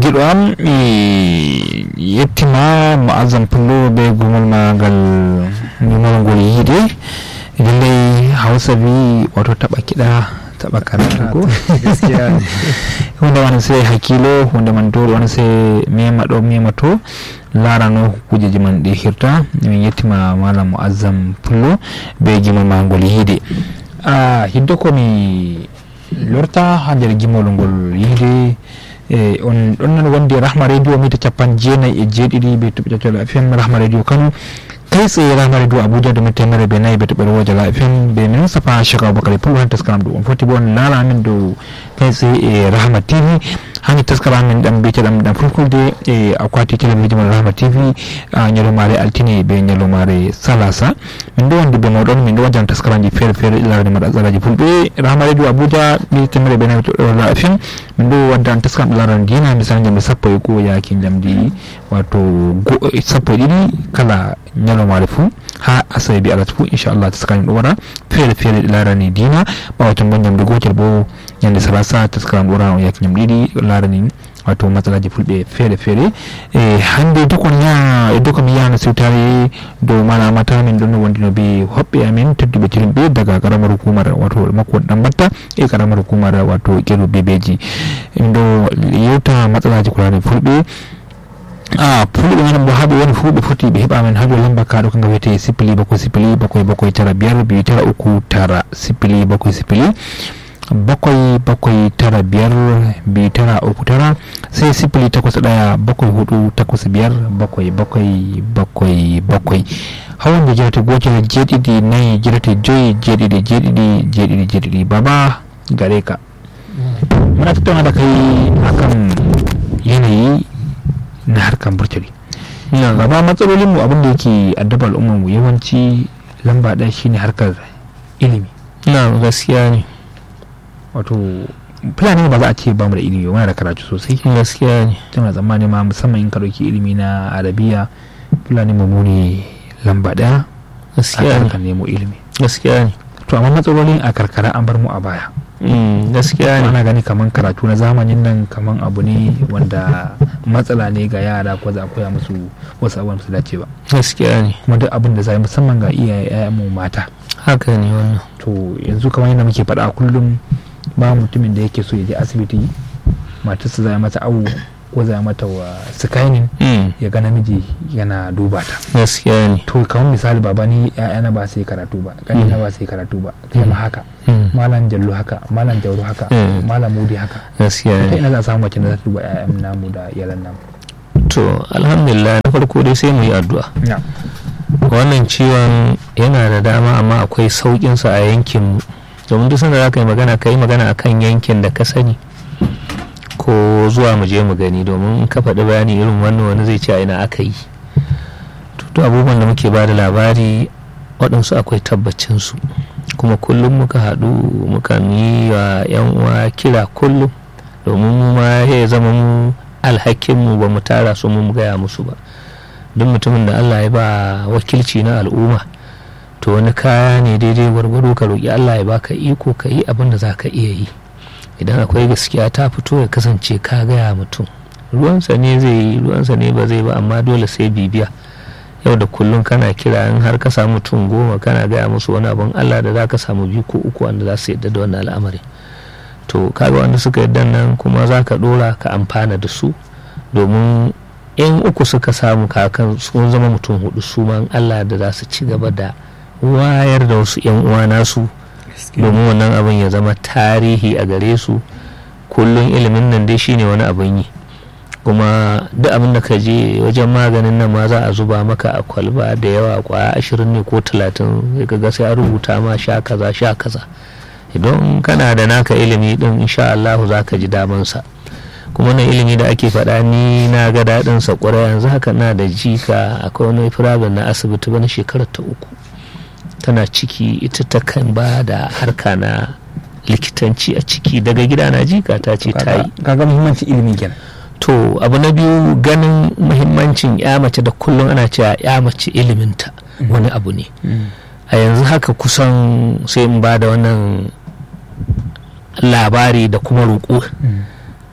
giɗo am e yettima mo azam pullo be gumol magal numol ngol yiide lallai hausa bi wato taɓa kiɗa taɓa karatu ko hunde man sai hakkilo hunde man to wona sai mema ɗo mema to larano kujeji man ɗi hirta min yettima malam muazzam pullo be gimol magol yiide a hiddo komi lorta ha nder gimol ngol yiide e on ɗon nan wondi rahma radio mita capan jeenayyi e jeeɗiɗi be toɓe ƴaccol fm rahma radio kano kai tsaye rahma radio abuja domin temere be nayi be toɓɓere wojala fm be min safa chaka abubakar pul han taskaram ɗo on foti bo on laara min dow kai tsaye e rahma tv hani taskara min ɗan biyeteɗam ɗan fulfulde e akwati télévision mon rahma tv ñalomare altine be ñalomare salasa min ɗo wondi be moɗon min ɗo wajan taskaraji feere feere larde maɗa tsaraji fulɓe rahma radio abuja ɓe temere be nayi toɓɓere fm min ɗo waddan taskaram laran dina misali jamde sappo e goo yaki jamdi wato sappo e ɗiɗi kala ñalomare fuu ha asawe bi alat fuu inchallah taskaram ɗo waɗa feere feere ɗe larani dina ɓawa ton bo ñamde gotel bo ñande salasa taskaram ɗo waɗa o yaki ñamde ɗiɗi larani wato matsalaji fulɓe feere feere e hande dokon ya e doka mi yahano siwtare dow malamata min ɗon no wondino be hoɓɓe amen tedduɓe tirimɓe daga karamar hukumar wato makko ɗan batta e karamar hukumar wato ƙeru bebeji min ɗo yewta matsalaji kulani fulɓe a fulɓe manan bo haɓe woni fuu ɓe foti ɓe heɓa men haɗo lamba kaɗo kanga wiyete sipili bakoy sipili bakoy bakoy tara biyar biyu tara uku tara sipili bakoy sipili bakwai bakwai tara biyar biyu tara uku tara sai sifili takwas ɗaya bakwai hudu takwas biyar bakwai bakwai bakwai bakwai hawan da jirata goce jeɗiɗi nayi jirata joyi jeɗiɗi jeɗiɗi jeɗiɗi jeɗiɗi baba gare ka muna tattauna da kai akan yanayi na harkar burtali baba matsalolin mu abin da yake addaba al'ummar mu yawanci lamba ɗaya shine harkar ilimi na gaskiya ne wato fulani ba za a ce ba mu da ilimi muna da karatu sosai gaskiya ne tana tsammani ma musamman in ka ɗauki ilimi na arabiya fulani mu ne lamba ɗaya a gaskiya ne kan nemo ilimi gaskiya ne to amma matsalolin a karkara an bar mu a baya Mm, gaskiya ne ana gani kaman karatu na zamanin nan kaman abu ne wanda matsala ne ga yara ko za a koya musu wasu abubuwan su dace ba gaskiya ne kuma duk abin da za a yi musamman ga iyaye mu mata haka ne wannan to yanzu kamar yadda muke faɗa a kullum ba mutumin da yake so ya je asibiti matarsa za a mata awo ko za a mata wa scanning Mm, ya ga namiji yana duba ta gaskiya ne to kamar misali baba ni ƴaƴana ba sai karatu ba ƙanina ba sai karatu ba kai ma haka Mm, malam jallo haka malam jauro haka Mm. malam mudi haka gaskiya ta ne ina za a samu mace da za ta duba ƴaƴan namu da iyalan namu to alhamdulillah na farko dai sai mu yi addu'a na wannan ciwon yana da dama amma akwai sauƙinsa a yankinmu domin duk sanda za ka yi magana ka yi magana akan yankin da ka sani ko zuwa mu je mu gani domin in ka faɗi bayani irin wannan wani zai ce a ina aka yi to duk abubuwan da muke ba da labari waɗansu akwai tabbacinsu kuma kullum muka haɗu muka yi wa 'yan uwa kira kullum domin mu ma ya zama mu alhakinmu ba mu tara su mu gaya musu ba duk mutumin da allah ya ba wakilci na al'umma to wani kaya ne daidai gwargwado ka roƙi allah ya baka iko ka yi abin da za ka iya yi idan akwai gaskiya ta fito ya kasance ka gaya mutum ruwansa ne zai yi ruwansa ne ba zai ba amma dole sai bibiya yau da kullum kana kira in har ka samu mutum goma kana gaya musu wani abin allah da za ka samu biyu ko uku wanda za su yadda da wannan al'amari to kaga wanda suka yadda nan kuma za ka dora ka amfana da su domin in uku suka samu kakan sun zama mutum hudu su ma in allah da za su ci gaba da wayar da wasu yan uwa nasu domin wannan abin ya zama tarihi a gare su kullum ilimin nan dai shine wani abin yi kuma duk abin da ka je wajen maganin nan ma za a zuba maka a kwalba da yawa kwaya ashirin ne ko talatin sai ka ga sai a rubuta ma sha kaza sha kaza idan kana da naka ilimi din insha Allah za ka ji damansa kuma na ilimi da ake faɗa ni na ga daɗin sa ƙwarai yanzu haka na da jika akwai wani firabin na asibiti bana shekarar ta uku tana ciki ita ta kan ba da harka na likitanci a ciki daga gida na jika ta ce ta yi kaga muhimmanci ilimi kenan to abu na biyu ganin muhimmancin ya mace da kullum ana cewa ya mace iliminta wani abu ne a yanzu haka kusan sai in ba da wannan labari da kuma roƙo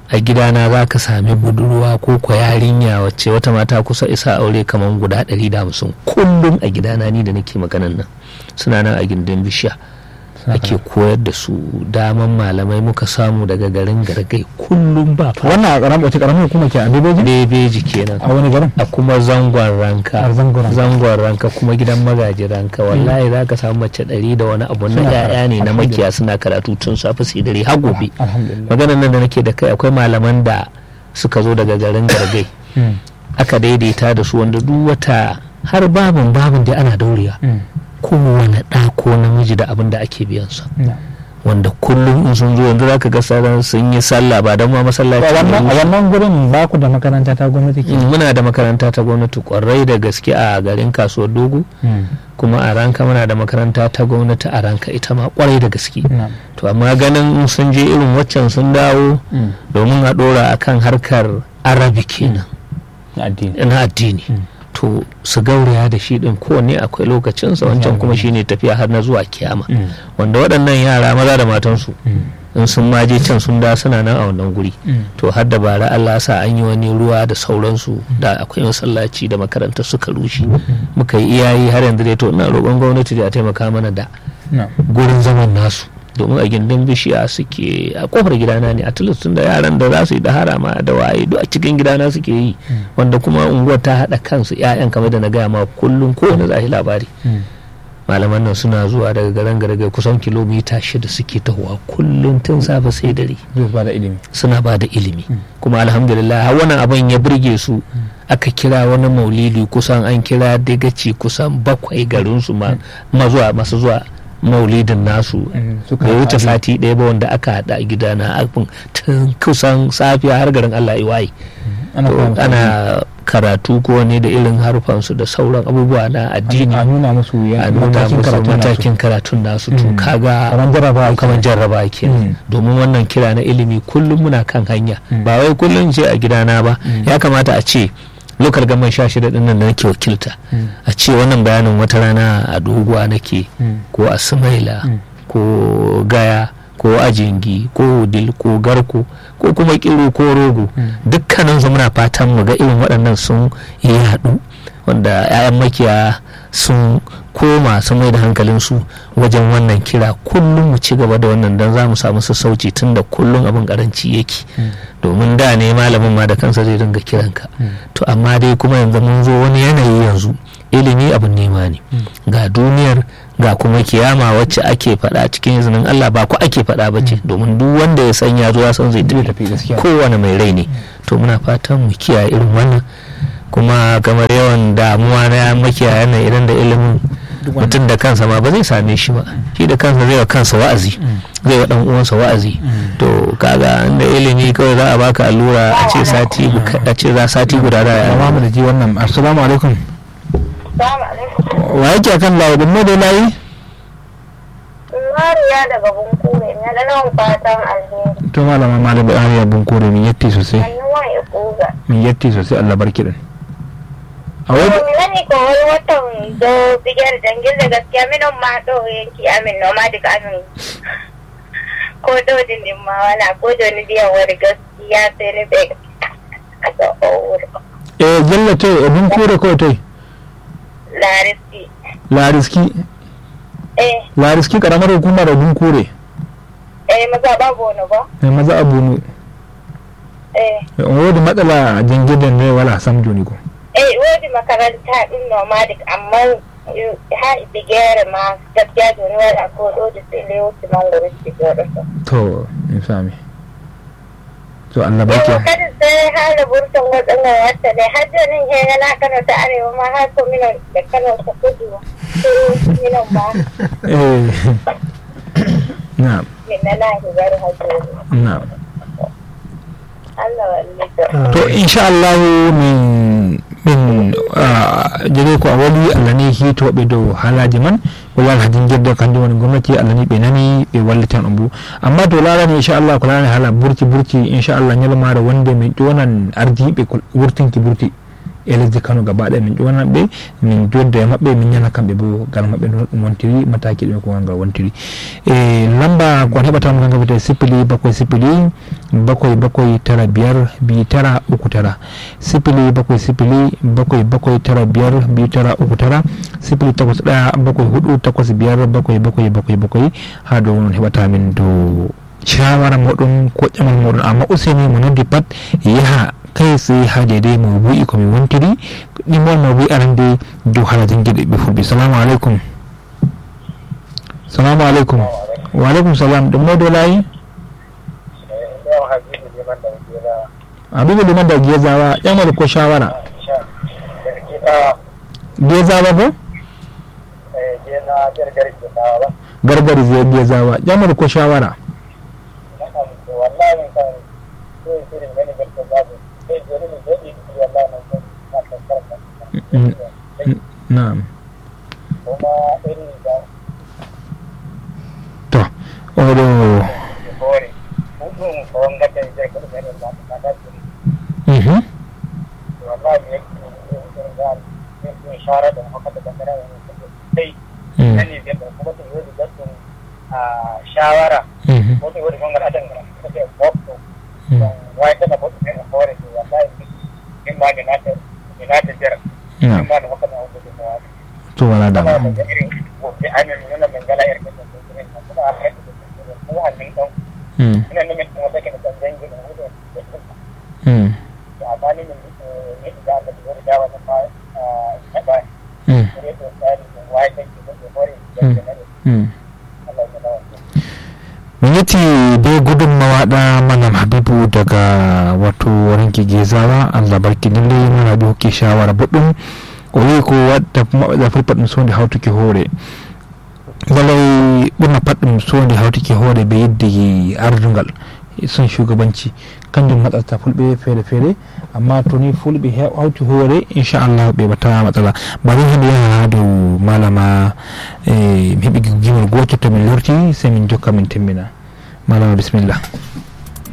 a gidana za ka sami budurwa ko kwa yarinya wacce wata mata kusa isa aure kamar guda 150 kullum a gidana ni da nake maganan nan suna nan a gindin bishiya ake koyar da su daman malamai muka samu daga garin gargai kullum ba fa wannan a karamar wata karamar hukuma ke a bebeji bebeji kenan a wani garin a kuma zangon ranka A zangon ranka. zangon ranka kuma gidan magaji ranka wallahi za ka samu mace ɗari da wani abu na Suna yaya karatu. ne na Alhamdulillah. makiya suna karatu tun safe su yi dare har gobe alhamdulillah maganar nan da nake da kai akwai malaman da suka zo daga garin gargai Mm, aka daidaita da su wanda duk wata har babin babin da ana dauriya mm, kowane ɗa ko namiji da abin da ake biyan sa na. wanda kullum in sun zo yanzu zaka ga sauran sun yi sallah ba don ma masallaci a ne wannan a wuce. wannan gurin ba ku da makaranta ta gwamnati ke Mm, muna da makaranta ta gwamnati kwarai da gaske a garin kasuwar dogo Mm, kuma a ranka muna da makaranta ta gwamnati a ranka ita ma kwarai da gaske na. to amma ganin in sun je irin waccan sun dawo Mm, domin a dora akan harkar arabi kenan na addini na addini Mm. to su gauraya da shi din kowanne akwai lokacinsa wancan kuma shine tafiya har na zuwa kiyama Mm, wanda waɗannan yara maza da matansu mm, in sun maje can sun da suna nan a wannan guri mm. to har da bara Allah sa an yi wani ruwa da sauransu da akwai masallaci da makarantar suka rushe muka yi iyayi har yanzu dai to ina roƙon gwamnati da a taimaka mana da na. gurin zaman nasu domin a gindin bishiya suke a kofar gidana ne a tun da yaran da za su yi da harama da waye duk a cikin gidana suke yi wanda kuma unguwar ta haɗa kansu 'ya'yan kamar da na gaya ma kullum kowane za a yi labari Mm, malaman nan suna zuwa daga garin gargai kusan kilomita shida suke tahowa kullum tun safe sai dare zai ba da ilimi suna ba da ilimi kuma alhamdulillah har wannan abin ya burge su aka kira wani maulidi kusan an kira dagaci kusan bakwai garinsu ma ma zuwa masu zuwa maulidin nasu Mm, suka bai wuce haɗu. sati ɗaya ba wanda aka haɗa a gidana abin tun kusan safiya har garin Allah ya waye ana To, koya musu ana karatu ko ne da irin harfansu da sauran abubuwa na addini a nuna musu a ya- nuna matakin musu karatun nasu. matakin karatun nasu to Mm. kaga kamar jarraba kamar jarraba ke Mm. domin wannan kira na ilimi kullum muna kan hanya Mm. ba wai kullum ce a gidana ba Mm. ya kamata a ce lokal gaman sha shida din nan da nake wakilta Mm. a ce wannan bayanin wata rana a doguwa nake Mm. ko a sumaila Mm. ko gaya ko ajingi ko wudil ko garko ko kuma kiro ko rogo Mm. dukkanin su muna fatan mu ga irin waɗannan sun yi haɗu wanda 'ya'yan makiya sun koma sun mai da hankalinsu wajen wannan kira kullum mu ci gaba da wannan don za mu samu sassauci tun da kullum abin karanci yake Mm. domin da ne malamin ma da kansa zai dinga kiranka Mm. to amma dai kuma yanzu mun zo wani yanayi yanzu ilimi abin nema ne ga duniyar ga kuma kiyama wacce ake faɗa cikin izinin Allah ba ku ake faɗa ba ce domin duk wanda ya san ya zo ya san zai zai tafi tafi gaskiya kowane mai rai ne to muna fatan mu kiyaye irin wannan kuma kamar yawan damuwa na makiyaya nan idan da ilimin Duk wannan- mutum da kansa ma ba zai same shi ba shi da kansa zai wa kansa wa'azi zai wa dan uwansa wa'azi to kaga inda ilimi kawai za a baka allura a ce sati gu- a ce za sati guda da ya amma mu da ji wannan assalamu alaikum Salamu alaikum. wa yake akan layi da mu da layi Mariya daga Bunkure ne da nan fatan alheri. to malama malama ariya bun kore min yatti sosai Sannu wa ya kuga. min yatti sosai Allah barki din a wai Ko mina ni ko wani watan do bigar dangin da gaskiya minon ma do yanki amin no ma duka amin. Ko do din din ma wala ko do ni biyan wani gaskiya sai ni bai a ga owur. eh jalla tai e bun kore ko tai Lariski. lariski Eh, lariski karamar hukumar bun kore eh maza babu wani ba. mai maza abunu Eh, wodi matsala jangidan ne wala sam joni ko eh wani makaranta din nomadic amma eh, ha bigere ma gaskiya do ni wala ko do da sai lewo ti mangoro ti goro so. to in sami to Allah Yau barki kada sai hala burtan waɗannan wata ne har da nan he na Kano ta arewa ma har ko mina da Kano ta kudu sai mina ma eh na mina na hibar hajjori na Allah wallahi to insha Allah min min jege ko a wali Allah ne hitoɓe dow haalaji man o wal hadin jeddo kanjum woni gomnati Allah ni ɓe nani ɓe wallitan on bo amma to larani inchallah ko larani haala burti burti inchallah ñalawmaare wonde min ƴonan ardiɓe ko wurtinki burti e lesdi kano gaba ɗaya min ƴonan ɓe min jodda e maɓɓe min ñana kamɓe bo gal maɓɓe no ɗum wontiri mataki ɗume ko ngal wontiri e lamba kon heɓatama kanga wiyete sipili bakoye sipili bakoye bakoye tara biyar bi tara uku tara sipili bakoye sipili bakoye bakoye tara biyar bi tara uku tara sipili takwas ɗaya bakoye huɗu takwas biyar bakoye bakoye bakoye bakoye ha dow non heɓatamin dow shawara moɗon ko ƴamal moɗon amma useni mo noddi pat yaha kai tsaye ha daidai mabu'i ko mi wontiri ɗimol mabu'i arande dow hala janguiɗe ɓe fulɓe salamu aleykum salamu aleykum wa aleykum salam ɗum moɗo layi habibu liman da gezawa ƴamal ko shawara gezawa bo gargari zai gezawa ƴamal ko shawara na'am to oɗo mhm shawara mhm ko wani gongar adan ga kake bokto wai tana bokto ne hore to wallahi in ma da nata da nata jar in na'am ma da haka na hudu da wani to wala da kuma da irin gobe amin nuna min gala irin da su ne kuma a kai da su hannun dan mm ina ne min kuma take da dan dangi da hudu mm da amma ni min ne da da da da wannan ma a ba mm ne to sai wai take da hore da ne mm Allah ya dawo mun yati be gudunmawa da malam habibu daga wato ranki gezawa allah barki lalle mana da hokke shawara boɗɗum o wi ko wadda da fulfat ɗum sonde hawtuki hoore walay ɓurna pat ɗum sonde hawtuki hoore be yidde ardungal son shugabanci kanjum matsata fulɓe feere feere amma to ni fulɓe he- hawti hoore inchallah ɓe bata matsala bari hande yaha ha dow malama e mi heɓi gimol gotel to min lorti sai min jokka min temmina malama bisimillah